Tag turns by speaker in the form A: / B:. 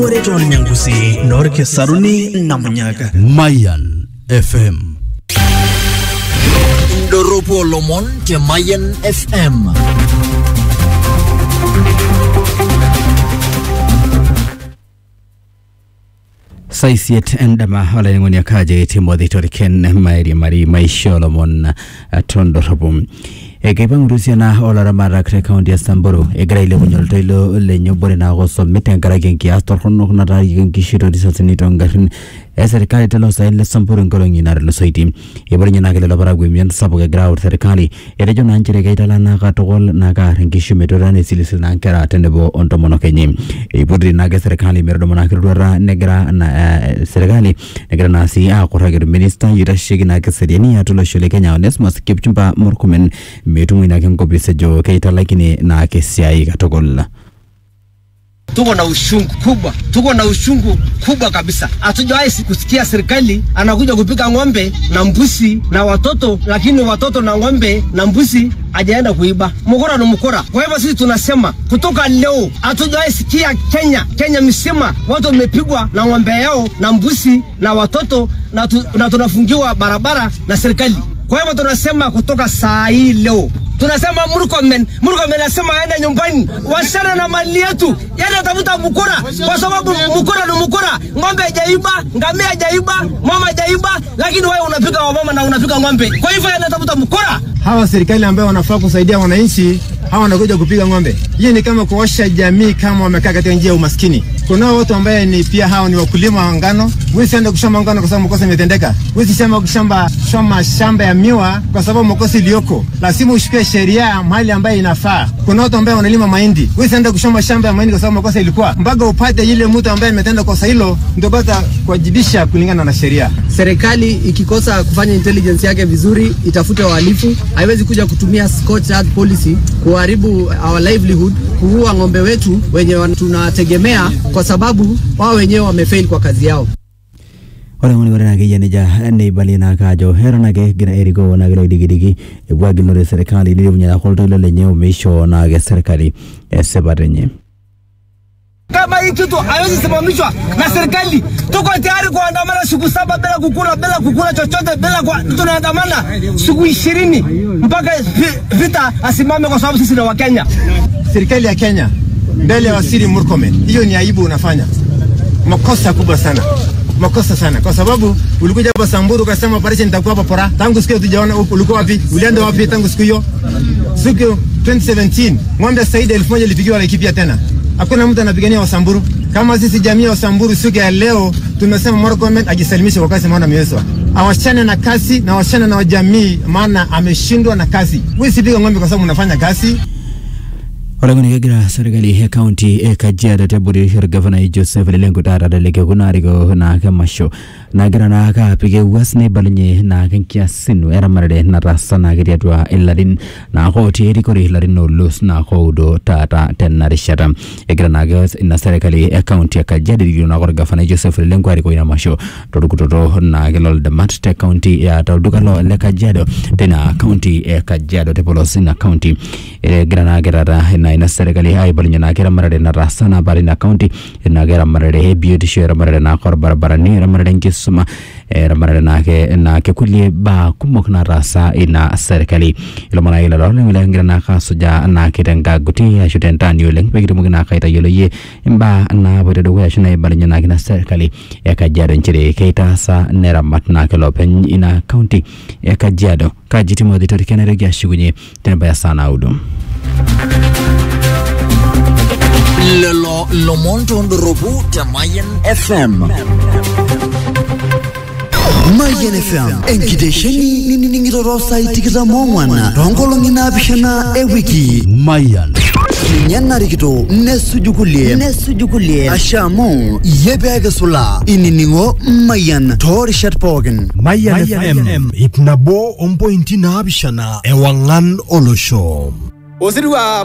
A: ore toolnyangusi noorkesaruni namunyaaka
B: Mayan FM.
C: indorropu oolomon te Mayan FM.
B: saisiet endama olaing'oni akaje timothy toriken mairi mari maisha olomon tondorropu ekeipangutusiana olaramatak te kaunti ya samburu egira ailepunye oltoilo lenye obore naako somit tenkaraki enkias torronok nataarieki nkishu torisasini toongarrin eserikali telo saen le samburu nkolong'i natulusoitie eipolinye naake lelo parakuo emion sapuk egira aut serikali etejo naa nchere keitalana katukul naa kaar nkishu metotona esilisil naa nkera tenebo ontomonok enye eipoti naake serikali metudumu naake roruata negira na eh, serikali negira naa sii aakurraki orminista oitasheki naake eseriani atua olosho le kenya onesmus kipchumba murkomen metumoi naake nkopis ejo keitalakini naake esiai katukul
D: tuko na ushungu kubwa, tuko na ushungu kubwa kabisa. Hatujawahi si- kusikia serikali anakuja kupiga ng'ombe na mbuzi na watoto, lakini watoto na ng'ombe na mbuzi hajaenda kuiba. Mkora ni mkora. Kwa hivyo sisi tunasema kutoka leo, hatujawahi sikia Kenya, Kenya mzima watu wamepigwa na ng'ombe yao na mbuzi na watoto na, tu, na tunafungiwa barabara na serikali. Kwa hivyo tunasema kutoka saa hii leo tunasema Murkomen, Murkomen anasema aende nyumbani, wasichana na mali yetu, yani atafuta mkora, kwa sababu mkora ni mkora. Ng'ombe hajaiba, ngamia hajaiba, mama hajaiba, lakini wewe unapiga wamama na unapiga ng'ombe. Kwa hivyo anatafuta mkora.
E: hawa serikali ambayo wanafaa kusaidia wananchi hawa wanakuja kupiga ng'ombe. Hii ni kama kuosha jamii kama wamekaa katika njia ya umaskini. Kuna watu ambaye ni pia hawa ni wakulima wa ngano. Huwezi enda kushamba ngano kwa sababu makosa imetendeka. Huwezi shamba kushamba shamba shamba ya miwa kwa sababu makosa iliyoko. Lazima ushike sheria mahali ambaye inafaa. Kuna watu ambaye wanalima mahindi. Huwezi enda kushamba shamba ya mahindi kwa sababu makosa ilikuwa. Mpaka upate ile mtu ambaye ametenda kosa hilo ndio bata kuwajibisha kulingana na sheria.
F: serikali ikikosa kufanya intelligence yake vizuri itafute wahalifu haiwezi kuja kutumia scorched earth policy kuharibu our livelihood kuua ng'ombe wetu wenye wan- tunategemea kwa sababu wao wenyewe wamefail kwa kazi yao
B: ore ng'oni ore naake yie nejia neibalie naake ajo eton ake egira erikoo naake loidikidiki epuo agilunore serikali nilepunye naake oltoilo lenye omeishoo naake serikali esipata enye
D: Kama hii kitu haiwezi simamishwa na serikali, tuko tayari kuandamana siku saba bila kukula, bila kukula chochote, bila kwa, tunaandamana siku ishirini mpaka vi- vita asimame, kwa sababu sisi ni Wakenya.
E: serikali ya Kenya mbele ya waziri Murkomen, hiyo ni aibu unafanya, makosa kubwa sana, makosa sana, kwa sababu ulikuja hapa Samburu ukasema operation itakuwa hapa pora. Tangu siku hiyo tujaona u- ulikuwa wapi, ulienda wapi tangu siku hiyo? Siku 2017 ng'ombe zaidi ya elfu moja ilipigiwa Laikipia tena, hakuna mtu anapigania Wasamburu. Kama sisi jamii ya Wasamburu siku ya leo tumesema Murkomen ajisalimishe kwa kazi, maana amewezwa awachane na kazi na awachane na jamii, maana ameshindwa na kazi. Wewe sipiga ng'ombe kwa sababu unafanya kazi
B: ore ng'oni kegira serikali e kaunti e kajiado tebori orgavana joseph lelengo taata teleke kuna arikoo naake masho nagira naake apik ewuas neibalunye naake nkiasin eramatare nataasa naake tiatua ilarin naake otii erikore ilarin oolus naake oudo taata tena rishata egira naake ina serikali e kaunti e kajiado erikito naake orgavana joseph lelengo arikoo ina masho torkutoto naake loldamat te kaunti ya tolduka lo le kajiado tena kaunti e kajiado tepolos ina kaunti egira naake taata ina ina serikali aibalunye naake eramatare nataasa naapa tina kaunti naake eramatare e biotisho eramatare naake orbaribarani eramatare enkisuma eramatare naake naake kulie baa kumok nataasa ina serikali ilomon ake lelo oleng lekingira naake asujaa naake tenkaguti ashu tentaani oleng pekitumoki naake aitayioloyie imbaa naapoito dukuya ashu naibalunye naake ina serikali e kajiado nchere keitaasa neramat naake lopeny ina kaunti e kajiado kaji timothy torikenetoki ashukunye tenebaya saa naudo
C: Lelo lomon toondorropu te Mayan FM.
G: Mayian FM enkitesheni ninining'ito saai tikitam oong'wan toonkolong'i naapishana ewiki
B: Mayan
G: ninye narikito nesuju kulie nesuju kulie asha amu iyie peekisula inining'o Mayian toorishat pookin
A: Mayan FM ip nabo ompointi naapishana ewang'an olosho
D: Osirua